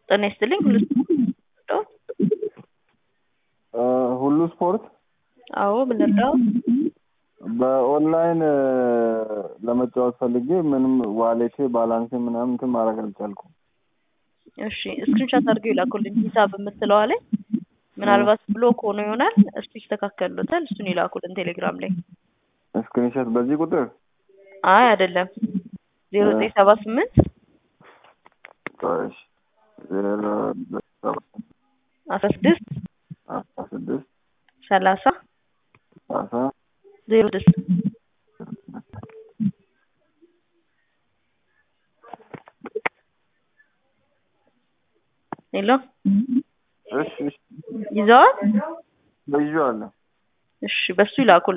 ጤና ይስጥልኝ ሁሉ ሁሉ ስፖርት አዎ ምን ልርዳው? በኦንላይን ለመጫወት ፈልጌ ምንም ዋሌቴ ባላንሴ ምናምን እንትን ማድረግ አልቻልኩም። እሺ ስክሪንሾት አድርገው ይላኩልኝ ሂሳብ የምትለዋ ላይ ምናልባት ብሎክ ሆኖ ይሆናል። እሱ ይስተካከሉታል። እሱን ይላኩልን ቴሌግራም ላይ። ስክሪንሾት በዚህ ቁጥር አይ አይደለም ዜሮ ዘጠኝ ሰባ ስምንት እሺ ዜሮ አስራ ስድስት አስራ ስድስት ሰላሳ ሰላሳ ዜሮ ስድስት ሄሎ እሺ እሺ ይዘዋል። ይዤዋለሁ። እሺ በሱ ይላኩልን።